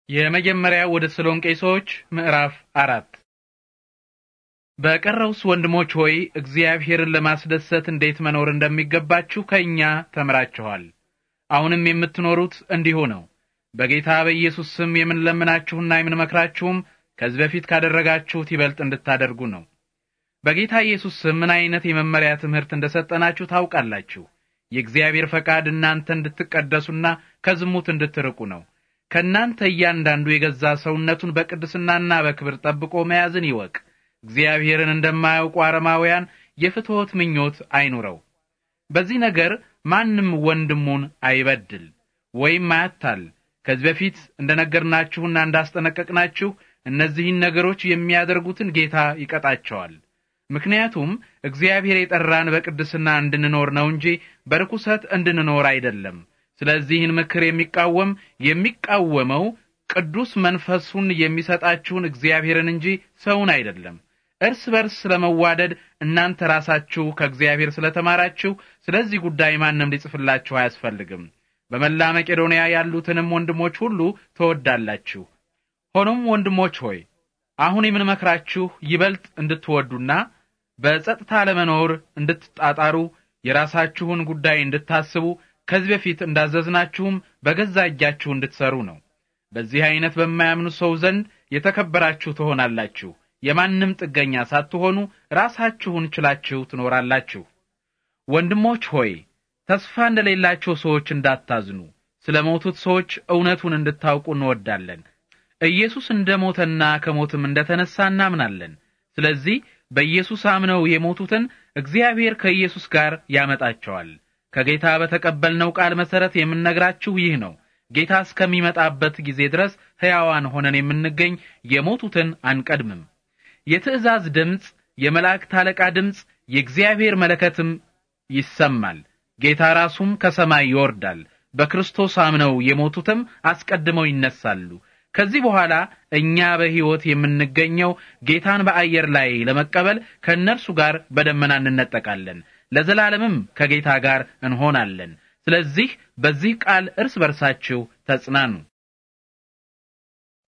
የመጀመሪያው ወደ ተሰሎንቄ ሰዎች ምዕራፍ አራት በቀረውስ ወንድሞች ሆይ እግዚአብሔርን ለማስደሰት እንዴት መኖር እንደሚገባችሁ ከእኛ ተምራችኋል። አሁንም የምትኖሩት እንዲሁ ነው። በጌታ በኢየሱስ ስም የምንለምናችሁና የምንመክራችሁም ከዚህ በፊት ካደረጋችሁት ይበልጥ እንድታደርጉ ነው። በጌታ ኢየሱስ ስም ምን አይነት የመመሪያ ትምህርት እንደሰጠናችሁ ታውቃላችሁ። የእግዚአብሔር ፈቃድ እናንተ እንድትቀደሱና ከዝሙት እንድትርቁ ነው። ከእናንተ እያንዳንዱ የገዛ ሰውነቱን በቅድስናና በክብር ጠብቆ መያዝን ይወቅ። እግዚአብሔርን እንደማያውቁ አረማውያን የፍትወት ምኞት አይኑረው። በዚህ ነገር ማንም ወንድሙን አይበድል ወይም አያታል። ከዚህ በፊት እንደነገርናችሁና እንዳስጠነቀቅናችሁ እነዚህን ነገሮች የሚያደርጉትን ጌታ ይቀጣቸዋል። ምክንያቱም እግዚአብሔር የጠራን በቅድስና እንድንኖር ነው እንጂ በርኩሰት እንድንኖር አይደለም። ስለዚህን ምክር የሚቃወም የሚቃወመው ቅዱስ መንፈሱን የሚሰጣችሁን እግዚአብሔርን እንጂ ሰውን አይደለም። እርስ በርስ ስለመዋደድ እናንተ ራሳችሁ ከእግዚአብሔር ስለተማራችሁ ስለዚህ ጉዳይ ማንም ሊጽፍላችሁ አያስፈልግም። በመላ መቄዶንያ ያሉትንም ወንድሞች ሁሉ ትወዳላችሁ። ሆኖም ወንድሞች ሆይ አሁን የምንመክራችሁ ይበልጥ እንድትወዱና በጸጥታ ለመኖር እንድትጣጣሩ የራሳችሁን ጉዳይ እንድታስቡ ከዚህ በፊት እንዳዘዝናችሁም በገዛ እጃችሁ እንድትሰሩ ነው። በዚህ አይነት በማያምኑ ሰው ዘንድ የተከበራችሁ ትሆናላችሁ። የማንም ጥገኛ ሳትሆኑ ራሳችሁን ችላችሁ ትኖራላችሁ። ወንድሞች ሆይ ተስፋ እንደሌላቸው ሰዎች እንዳታዝኑ፣ ስለ ሞቱት ሰዎች እውነቱን እንድታውቁ እንወዳለን። ኢየሱስ እንደ ሞተና ከሞትም እንደ ተነሳ እናምናለን። ስለዚህ በኢየሱስ አምነው የሞቱትን እግዚአብሔር ከኢየሱስ ጋር ያመጣቸዋል። ከጌታ በተቀበልነው ቃል መሰረት የምንነግራችሁ ይህ ነው። ጌታ እስከሚመጣበት ጊዜ ድረስ ሕያዋን ሆነን የምንገኝ የሞቱትን አንቀድምም። የትእዛዝ ድምፅ፣ የመላእክት አለቃ ድምፅ፣ የእግዚአብሔር መለከትም ይሰማል። ጌታ ራሱም ከሰማይ ይወርዳል። በክርስቶስ አምነው የሞቱትም አስቀድመው ይነሳሉ። ከዚህ በኋላ እኛ በሕይወት የምንገኘው ጌታን በአየር ላይ ለመቀበል ከእነርሱ ጋር በደመና እንነጠቃለን። ለዘላለምም ከጌታ ጋር እንሆናለን። ስለዚህ በዚህ ቃል እርስ በርሳችሁ ተጽናኑ።